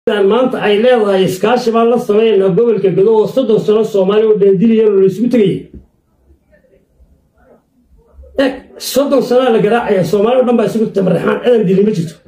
maanta ay leedahay iskaashi baan la samaynaa gobolka gado oo soddon sano soomaali oo dheendiliya oo laysugu tegayay eg soddon sanaa la garaacaya soomaali o dhan baa isugu tamarixaan cidan dili ma jirto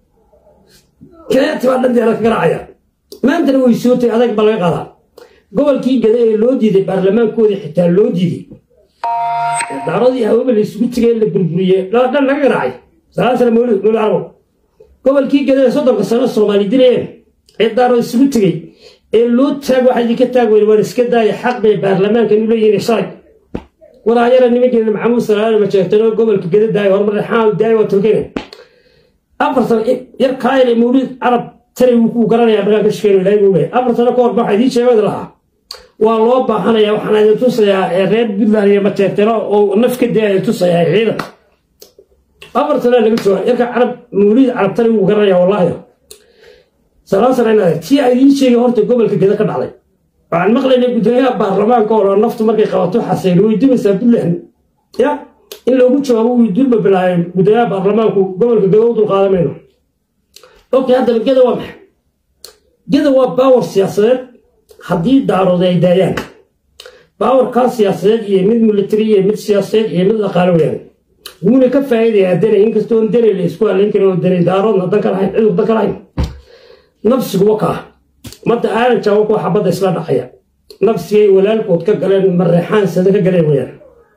keeti baa dhanteeda ka garaacaya maantana way soo tagay adag baa laga qaadaa gobolkii gada ee loo diiday baarlamaankoodii xitaa loo diiday daaradii hawaba la isugu tegay la burburiyey dhan laga garaacay salaan sana mawlid mawlid carabo gobolkii gada ee soddonka sano soomaali dilayeen ee daarada isugu tegey ee loo taag waxa idinka taag weyn waan iska daaya xaq bay baarlamaankan u leeyihiin shalay walaayara nimankeena maxamuud salaale ma sheegtanoo gobolka gada daaya horumar xaal daaya waa tolkene afar sano yar kaayar ee mawlid carab tari wuu kuu garanayaa markaan ka shikeeno ilaahay buu leeyahay afar sano ka hor waxaa idiin sheegada lahaa waa loo baahanaya waxaan idin tusayaa reer puntland iyo mateertero oo naf ka daya idin tusayaa ciidan afar sanaa laga jooga yarka carab mawlid carab tari wuu garanayaa wallaahi salaan sanaynaade tii a idiin sheegay horta gobolka geda ka dhacday waxaan maqlaynay guddoomiyaha baarlamaanka oo naftu markay qabato xaseen way dumaysaa puntland ya in loogu jawaabo wuu dulba bilaayeen guddoomiyaha baarlamaanku gobolka geda u dulqaadamayno okay haddaba geda waa maxay geda waa baawar siyaasadeed haddii daarood ay daayaan baawarkaa siyaasadeed iyo mid military iyo mid siyaasadeed iyo mid dhaqaalo weyaan wuuna ka faa'iidayaa dene inkastoo dene la isku halayn karin oo dene daaroodna dan ka lahayn cidur dan ka lahayn nafsigu wakaa madda aadan jaawo kuwa xabadda isla dhaqaya nafsigay walaalkood ka galeen mareexaan sada ka galeen weyaan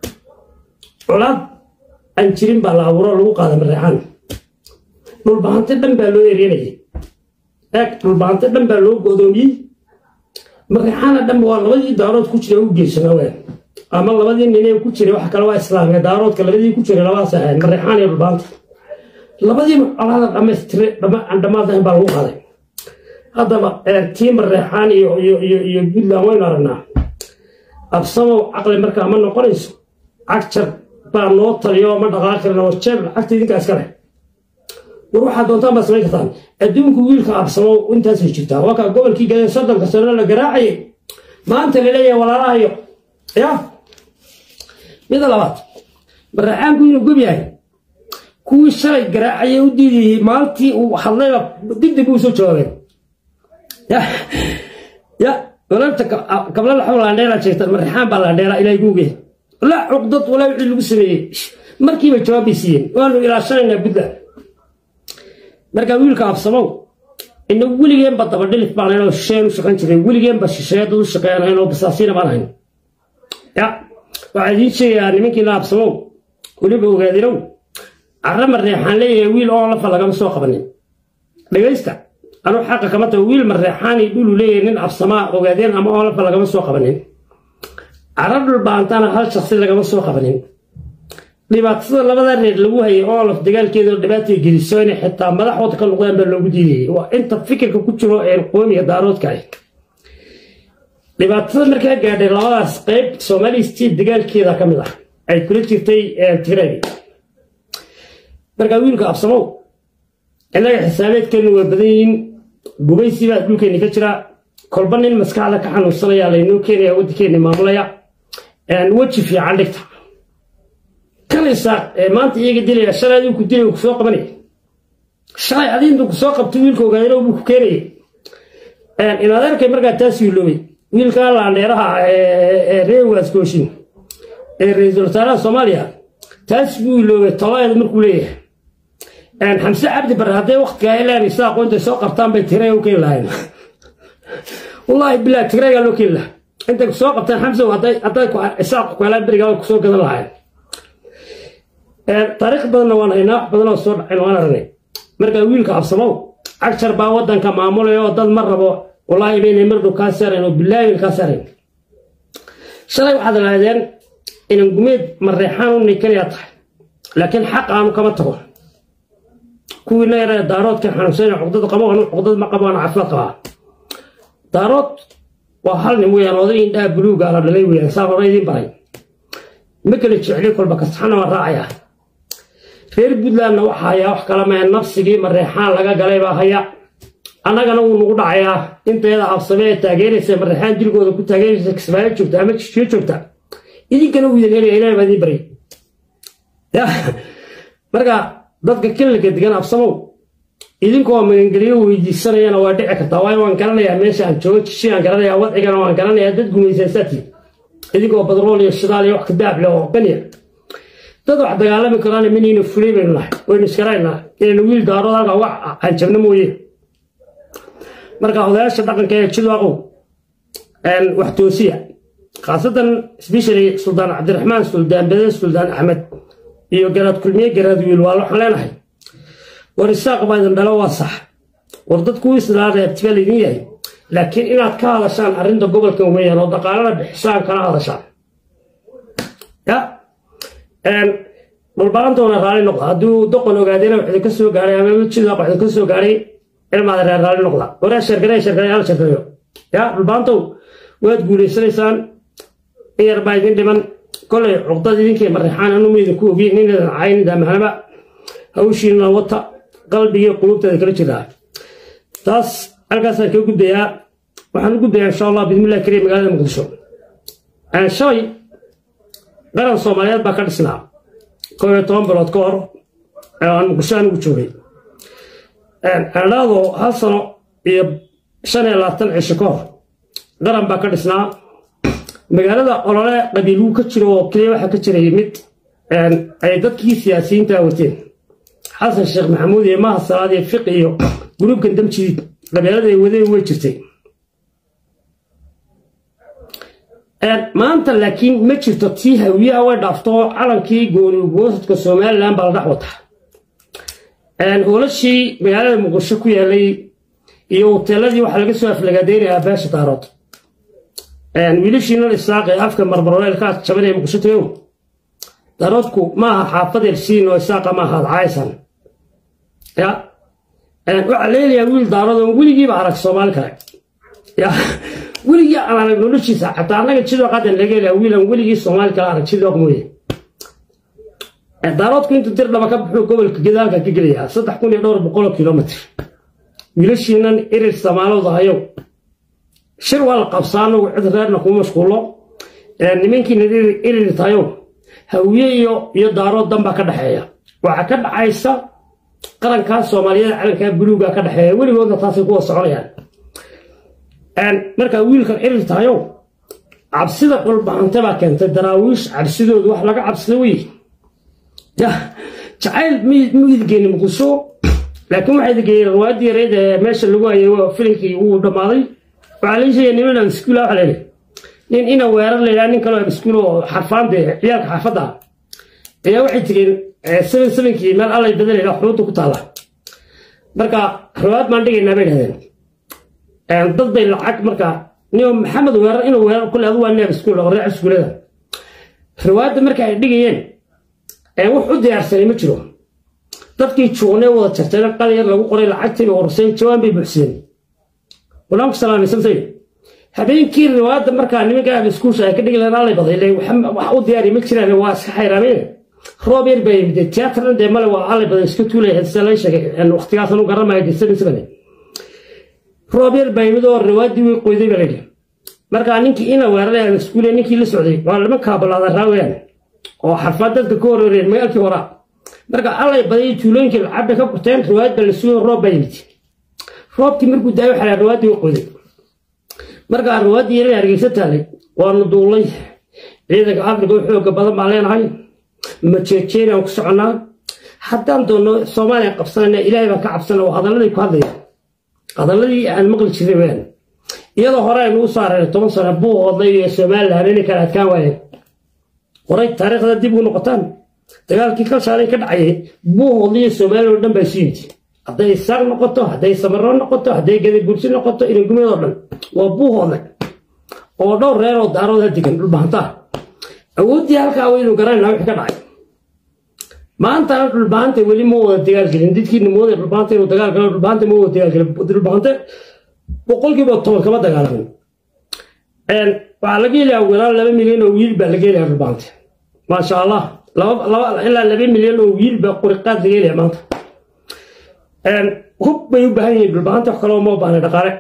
colaad aan jirin baa la abuuro lagu qaada mareexaan dhulbahante dhan baa loo eryanayay eeg dhulbahante dhan baa loo godoomiyey mareexaana dhanba waa labadii daarood ku jira u geysana weyaan ama labadii ninee ku jiray wax kale waa islaamka daaroodka labadii ku jiray labadaas ahayn mareexaan iyo dhulbahanta labadiiba colaada dhammaystire aan dhammaadahayn baa lagu qaaday haddaba tii mareexaan iyo puntland waynu aragnaa absamow caqli markaa ma noqonayso cagjar baa noo taliyo ma dhaqaaqirna oo jeeb lacagta idinkaa iska leh war waxaad doontaan baad samayn kartaan adduunku wiilka absamow intaasay jirtaa waa kaa gobolkii gaday soddonka sano la garaacayay maanta la leeyahay walaalahayo ya mida labaad mareexaanku inuu gob yahay kuwii shalay garaacayay u diidayey maalintii uu hadlayba digdib uu soo jawaabeen ya walaabta gabla laxo laandheelaa sheegta mareexaan baa laandheelaa ilaahay guuge la cuqdad walaa wixii lagu sameeyey markiiba jawaabbay siiyeen waanu ilaashanaynaa puntland markaa wiilka absamow ina weligeenba dabadhilif baan ahayn oo shisheeyan u shaqayn jiray weligeenba shisheeya dad u shaqeeyan ahayn oo basaasiina baan ahayn ya waxaa idiin sheegayaa nimankiina absamow weliba ogaadinow carra mareexaan leeyahay wiil oo lafa lagama soo qabanin dhegaysta anuu xaqa kama tago wiil mareexaani dhulu leeyahay nin absamaa ogaadeen ama oo lafa lagama soo qabanin carra dhulbaantana hal shaksi lagama soo qabanin dhibaatada labada reer lagu hayay oolof dagaalkeeda dhibaatay geliso inay xitaa madaxooda ka noqdaan baa loogu diidayay waa inta fikirka ku jiro ee qoomiga daaroodka ah dhibaatada markaa gaadhay labadaas qayb somali state dagaalkeeda ka mid ah ay kula jirtay tigreegi markaa wiilka absamow innaga xisaabeedkeenu waa badan yihiin gubaysi baa dhulkeenni ka jira kolba nin maskaxda ka xanuunsanaya laynoo keenaya waddankeenni maamulaya weji fiican dhigta kanaysaa maanta iyaga dilaya shalay adigu ku dilay ku soo qabanaya shalay adiintu ku soo qabtay wiilka ogaadano buu ku keenayay inaad arkay markaa taas wiiloobay wiilkaa laandheeraha ee reer waaskooshin ee ra-iisul wasaaraha soomaaliya taas buu wiiloobay tolaeeda markuu leeyahay xamse cabdi bare hadday waktigaa ilaan isa aqoonta soo qabtaan bay tigreega u keeni lahayn wallaahi bilah tigreegaa loo keeni lahaa intay ku soo qabtaan xamse hadday isaaq kuhelaan berigaa kusoo gadan lahayn taariikh badanna waan haynaa wax badanoo soo dhacayn waan aragnay markaa wiilka absamow cagjar baa waddanka maamulaya oo dad ma rabo wallaahi baynay mardhow kaa saarayn oo bilaahin kaa saarayn shalay waxaad lahaydeen inan gumeed mareexaan u ninkanayaa tahay laakiin xaq aanu kama tago kuwiina yaree daaroodka xanuunsan cuqdad qabo anu cuqdad ma qabo ana caafimaad qabaa daarood waa hal nin weyaan oday indhaha buluuga la dhalay weyaan saa hore idiin baray ma kala jecli kolba kasaxana waa raacayaa reer puntlandna waxaa hayaa wax kala mae nafsigii mareexaan laga galay baa haya annagana wuu nagu dhacayaa inteeda absame ee taageeraysa mareexaan jirgooda ku taageeraysa kismaayo joogta ama jishiyo joogta idinkana wuu idin helaya ilaah baa idiin baryay marka dadka kilalka degan absamow idinkoo magangelyo weydiisanayana waa dhici kartaa waayo waan garanayaa meesha aan joogo jishiaan garanayaa wadcigana waan garanayaa dad gumaysaysaati idinkoo badrool iyo shidaal iyo wax kadaab leh oo baniya dad wax dagaalami karaan minayna fulay baynu nahay waynu iskaraynaa inaynu wiil daarood halkaa wax hanjabno mooye marka odayaasha dhaqanka ee jidaaqow wax toosiya khaasatan especially suldaan cabdiraxmaan suldaan bede suldaan axmed iyo garaad kulmiye garaad wiil waa waxaan leenahay war isaaq baa idin dhalo waa sax war dadku islaa reebtiba laydin yahay laakiin inaad ka hadashaan arrinta gobolkan weeyaan oo dhaqaalana bixisaan kana hadashaan ya dhulbaantoona raalli noqda hadduu doqon ogaadena wax idinka soo gaaray ama jidaaq wax idinka soo gaaray ilmaada reer raalli noqda waraa shargaray shargaray hal shargareyo ya dhulbaantow waad guulaysanaysaan in yar baa idin dhiman kolay cuqdad idinkay marrexaan anuma idinku ogiin inadan cayn daamahnaba hawshiina wata qalbigii qulubteeda kala jiraa taas halkaasaan kaga gudbayaa waxaan u gudbayaa insha allah bismillahi kariim magaalada muqdisho shalay qaran soomaaliyeed baa ka dhisnaa koo iyo toban bilood ka hor aan muqdisho anigu joogay adhaado hal sano iyo shan iyo labaatan cisho ka hor qaran baa ka dhisnaa magaalada olole qabiiluu ka jiro oo keliya waxaa ka jiray mid ay dadkii siyaasiyiinta wateen xasan sheekh maxamuud iyo maha salaad iyo fiqi iyo gruubkan damjiid qabeelada ay wadeen way jirtay maanta laakiin ma jirto tii hawiyaha way dhaafto calankii gooni goosadka somalilan baa la dhex wataa hoolashii magaalada muqdisho ku yaalay iyo hoteeladii waxaa laga soo aflagaadeynayaa beesha daarood wiilashiinan isaaqee afka marmarweelkaa jabanaya muqdisho tagow daaroodku maaha xaafad elsiin oo isaaqa maaha adcaysan ya waxaa leelayaa wiil daarood oon weligiiba arag soomaali kale ya weligii aan arag noloshiisa xataa annaga jidooq haddan laga helaa wiilan weligii soomaali kale arag jidooq mooye daaroodku intuu dir dhaba ka buxuu gobolka gadaalka ka gelayaa saddex kun iyo dhowr boqoloo kilomitr wiilashiinan irir samaalowda hayow shir waa la qabsaa anagu cid reerna kuma mashquullo nimankiina irir tahayow hawiye iyo iyo daarood danbaa ka dhexeeya waxaa ka dhaxaysa qarankaa soomaaliyeed calankaa buluuga ka dhexeeya weligoodna taasay kuwa soconayaan markaa wiilkan irir tahayow cabsida dhulbahante baa keentay daraawiish cabsidoodu wax laga cabsida wey jacayl miyidgeeni muqdisho laakiin waxaa idingeeyey riwaayadii yareyd ee meesha lagu hayay filinkii wuu dhammaaday waxaa la sheegay niman abiskuul waxa la yidhi nin ina weerar la yidhaha nin kaloo abiskuul oo xarfaande ciyaalka xaafadda ayaa waxay tegeen seven sevenkii meel allay badan la yidhaha xuruudda ku taalla marka riwaayad baan dhigaynaa bay dhahdeen dad bay lacag marka nin maxamed weerar inuu weerar kule adu waa nin abiskuul oo reer iskuulada riwaayadda marka ay dhigayeen wax u diyaarsanay ma jiro dadkii juugnee wada jartayna qal yar lagu qoray lacagtiiba horseen jawaan bay buuxseen walaanku salaamaysantayn habeenkii riwaayadda markaa nimanka abiskuusha ay ka dhigi lahayn allay baday wax u diyaari ma jiraan waa iska xayraameen roob yar baa yimid tiyaatarna dee male waa allay baday iska tuulaya sida lay sheegay waqtigaas anu garanmaya dee seven seven roob yar baa yimid oo riwaayaddii way qoyday baa layidhi markaa ninkii ina weeraray abiskuule ninkii la socday waa lama kaabalaada raawayaan oo xarfaad dadka ka hororeen magaalkii horaa marka allay baday tuulooyinkii lacabay ka gurteen riwaayad baa la sugo roob baa yimid roobkii markuu daay waxaa riwaayaddii u qoday markaa riwaayaddii yaray hargeysa taalay waanu duullay ciidanka afrika u xooga badan baan leenahay majeejeeni aan ku soconnaa haddaan doonno soomaaliya qabsanayna ilaahay baan ka cabsana oo hadalladii ku hadlaya hadalladii aan maqli jiray weyaan iyadoo hore aynu u saareen toban sano buu odlay iyo somalilan inay kala adkaan waayeen horay taariikhda dib ugu noqotaan dagaalkii kalshaalay ka dhacayay buu hodliyo soomaaliya oo dhan baa isu yimid hadday isaaq noqoto hadday samaro noqoto hadday gadabursi noqoto inangumeedoo dhan waa buu hodle oo dhowr reer oo daarooda degan dhulbahantaa awooddii halkaa waynu garanayna wixii ka dhacay maantana dhulbahanta weli ma wada dagaalgelin dadkiina mooday dhulbahanta inuu dagaal galo dhulbahanta ma wada dagaalgelin dhulbahante boqolkiiba toban kama dagaalamin waxaa laga helayaa wiilal laba milyan oo wiil baa laga helayaa dhulbahante maasha allah ilaa laba milyan oo wiil baa quriqaad laga helaya maanta hub bay u baahan yihiin dhulbahanta wax kaloo ma baahna dhaqaale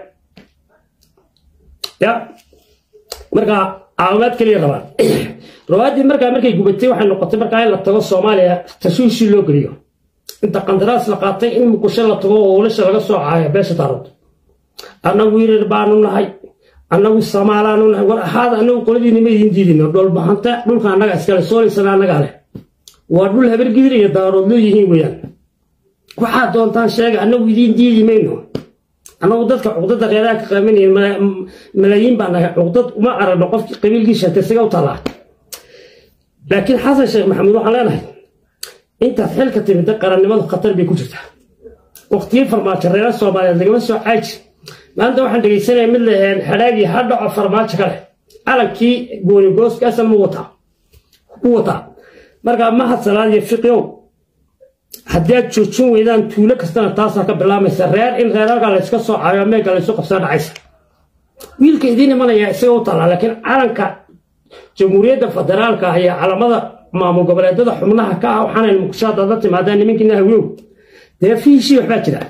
ya marka caawimaad keliya rabaan rawaaddii markaa markay gubatay waxay noqotay markaa in la tago soomaaliya tashuushii loo geliyo inta qandaraas la qaatay in muqusho la tago oo ulasha laga soo caaya beesha daarood annagu wiirar baanu nahay annagu samaalaanu nahay war ahaada annagu qoladiina ma idiin diidino dhoolbahanta dhulka annaga iskale soolaysana annagaa leh waa dhul habargidir iyo daarood loo yihiin weeyaan waxaad doontaan sheega annagu idiin diidi mayno annagu dadka cuqdada reeraha ka qabanaya malaayiin baa nahay cuqdad uma aragno qofkii qabiilkiisa tasiga u talaa laakiin xasan sheekh maxamuud waxaan leenahay intaad xilka timida qarannimadu khatar bay ku jirtaa waqtiyo farmaajo reera soomaaliyeed lagama soo caaji maanta waxaan dhegaysanaya mid laheen xadhaagii ha dhaco farmaajo kale calankii goonigooska asal mu wataa u wataa markaa mahad salaad iyo fiqiow haddii aad joojin weydaan tuulo kastana taasaa ka bilaamaysa reer in reerarka layska soo caayo meega laysu qabsaa dhacaysa wiilka idiin imanaya isaga u tallaa laakiin calanka jamhuuriyadda federaalka ah iyo calamada maamul goboleedada xubnaha ka ah waxaanay muqdisho haddaad la timaadaan nimankiina hawiyow dee fiishii waxbaa jira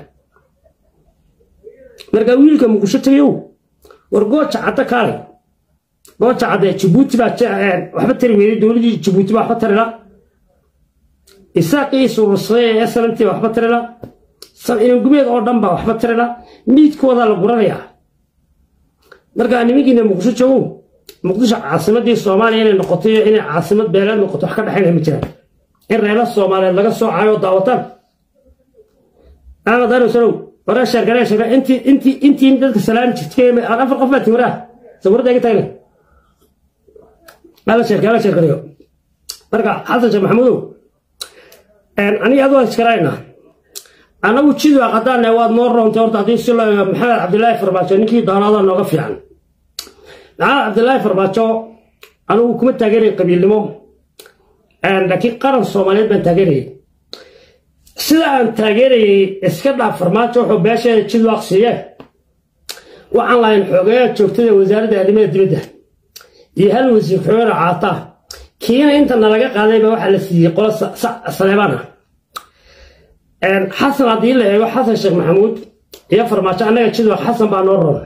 markaa wiilka muqdisho tagayow war gooja cadda kaalay gooja cadde jabuuti baa waxba tari weyday dowladii jabuuti baa waxba tarila isaaqii surursaday ee salantii waxba tarila inangumeed oo dhan baa waxba tarila miidkoodaa la guranayaa markaa nimankiina muqdisho joogow muqdisho caasimadii soomaaliya inay noqoto iyo inay caasimad beeleed noqoto wax ka dhexaynaya ma jiraan in reela soomaaliyeed laga soo caayo daawataan axmed anosanow waraa sheergaree sheega intii intii intii dadka salaami jirtay afar qof baa tiwaraa sawirada iga taagna ala sheerka ala sheergareyo marka xasan sheekh maxamuudow aniga adoo iskaraynaa annagu jidwa qadaane waad noo roontay horta haddii si loo eego maxamed cabdilaahi farmaajo ninkii doonada nooga fiican maxamed cabdilaahi farmaajo anigu kuma taageeray qabiilnimo laakiin qaran soomaaliyeed baan taageerayay sida aan taageerayay iska dhaaf farmaajo wuxuu beesheeda jidwaaq siiye waxaan lahayn xoogeeya joogtada wasaaradda arrimaha dibadda iyo hal wasiir xogeena caataa kiina inta nalaga qaadayba waxaa la siiyey qolo saleebaan ah xasan haddii la eego xasan sheekh maxamuud iyo farmaajo annaga jidwaaq xasan baa noo roon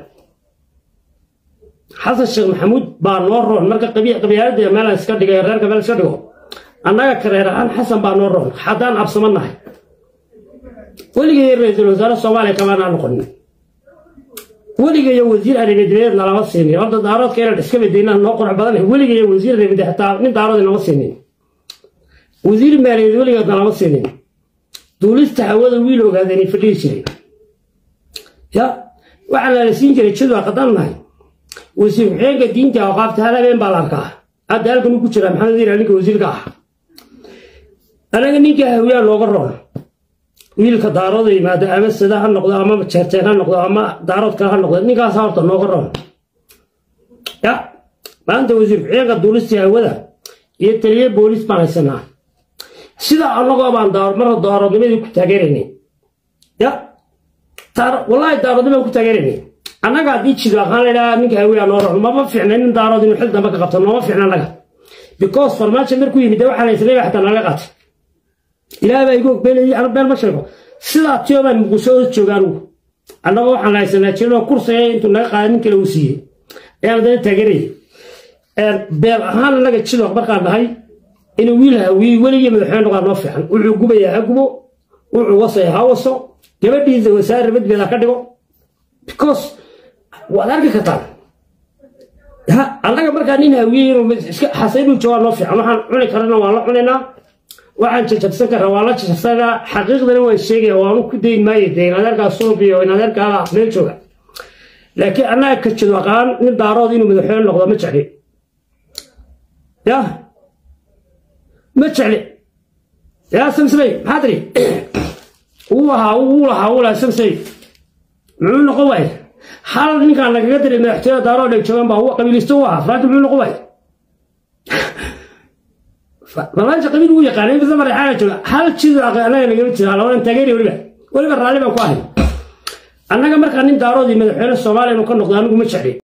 xasan sheekh maxamuud baa noo roon marka qabyaaladda meel iska dhigay reerka meel iska dhigo annaga kareer ahaan xasan baa noo roon haddaan absama nahay weligay ra-iisul wasaare soomaaliya kamaanaa noqonin weligayo wasiir arrimadeed nalama siinin horta daaroodka inaan iska bedeynaa noo qurux badan weligayo wasiir arrimade xataa nin daarood inama siinin wasiir maaliyadeed weligeed nalama siinin duulista hawada wiil ogaadeenay fadhihi jiray ya waxaa lala siin jiray jadwa qadaan nahay wasiir ku-xigeenka diinta awqaafta hal habeen baa la arkaa hadda halkan uu ku jiraa maxamed iira ninka wasiirka ah anaga ninka hawiyaa nooga roon wiilka daarooda yimaado ama sida ha noqdo ama jeerteen ha noqdo ama daarood kale ha noqdo ninkaas horta nooga roon ya maanta wasiir ku-xigeenka duulistii hawada iyo taliye booliis baan haysanaa sida annagoo baan marra daaroodnimadii ku taageeraynay ya wallaahi daaroodnimaa ku taageeraynay annaga haddii jido aqaan laydhaha ninka hawiyaa noo roon mama fiicna nin daarood inuu xil dambe ka qabto nooma fiicna annaga because farmaajo markuu yimid dee waxaa la isleeya xataa naga qaatay ilaah baa igu ogbeelayay ana been ma sheego sidaa tiyo baan muqdisho oo jooga anugu annagoo waxaan la haysanaa jirnoo kursaya intuu naga qaaday nin kale uu siiyey ayaan dana taageerayay beel ahaan annaga jidoq markaan nahay inuu wiil hawiye weligii madaxweyne noqaa noo fiican wuxuu gubayaa ha gubo wuxuu wasaya ha waso gabadhiisa wasaare badbeed ha ka dhigo because waad arki kartaan annaga markaa nin hawiye inuu iska xasaynuu joogaa noo fiican waxaan cuni karana waan la cunaynaa waxaan jajabsan karaa waa la jajabsanaa xaqiiqdana waan sheegaya waanu ku dayn maayo dee inadeerkaa suubiyo inadeerkaala meel jooga laakiin annaga ka jido aqaan nin daarood inuu madaxweyne noqdo ma jecli ya ma jecli yaa samsamey maxaa tiri wuu ahaa wuu lahaa wuu lahaa samsamey muxuu noqon waaye hal ninkaan lagaga diray madaxtooyada daarood ay joogaan baa qabiilisto u ahaa faraajo muxuu noqon waaye barnaamijka qabiil uu yaqaanay bisa mareexaana jooga hal jido anaga nagama jira labadan taageeri weliba weliba raalli baan ku ahay annaga markaa nin daaroodii madaxweyne soomaaliya inuu ka noqdo anigu ma jecli